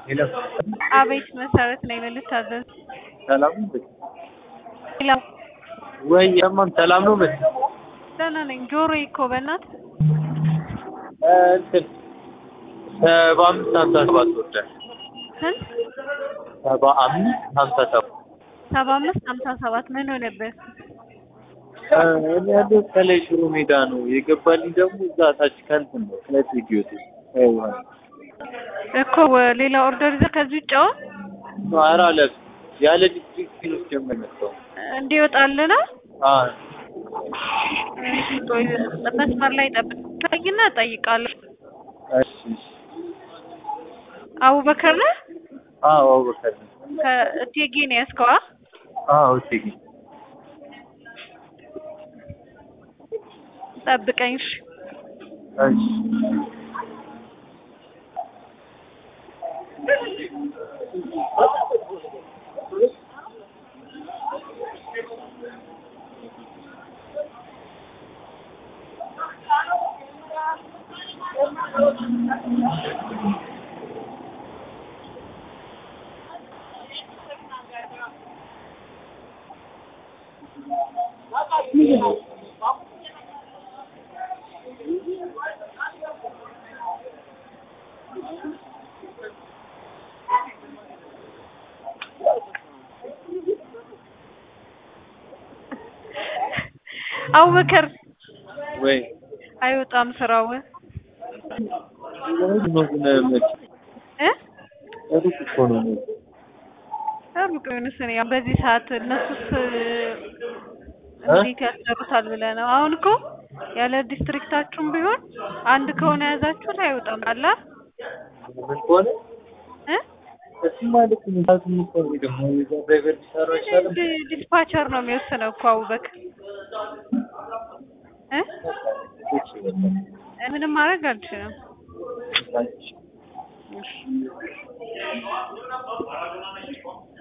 ሄሎ አቤት መሰረት ነኝ። ምን ልታዘዝ? ሰላም ነው ሄሎ ወይ የማን ሰላም ነው ምን ደህና ነኝ። ጆሮዬ እኮ በእናትህ እንትን ሰባ አምስት ሀምሳ ሰባት ወርዳል ስንት? ሰባ አምስት ሀምሳ ሰባት ሰባ አምስት ሀምሳ ሰባት ምን ሆነብህ? እኔ ያለው ከላይ ሽሮ ሜዳ ነው የገባልኝ ደግሞ እዛ ታች ከንትን ነው ከኢትዮት እኮ ሌላ ኦርደር ይዘህ ከዚህ ውጭ አሁን ኧረ አለፍ ያለ ዲስትሪክት ፊኖች ጀመር መጣው እንዲወጣልህ ነው። አዎ እሺ፣ ቆይ መስመር ላይ ጠብቀኝና እጠይቃለሁ። እሺ እሺ አቡበከር ነህ? አዎ አቡበከር ነው ከእቴጌ ነው ያዝከው? አ? አዎ እቴጌ ጠብቀኝ እሺ። እሺ አቡበከር ወይ አይወጣም ስራው እ ነው ግን መች ሩቅ እኮ ነው መች ሩቅ ቢሆንስ እኔ ያው በዚህ ሰዓት እነሱስ እንዴት ያሰሩታል ብለህ ነው? አሁን እኮ ያለ ዲስትሪክታችሁም ቢሆን አንድ ከሆነ የያዛችሁት አይወጣም አላ ምን ከሆነ እ እሱማ ልክ ነው። ታቱም እኮ ነው ደግሞ የዛ ድራይቨር ቢሰራ አይሻልም? ዲ- ዲስፓቸር ነው የሚወስነው እኮ አቡበከር እ እሺ በቃ ምንም ማድረግ አልችልም። ታንኪ እሺ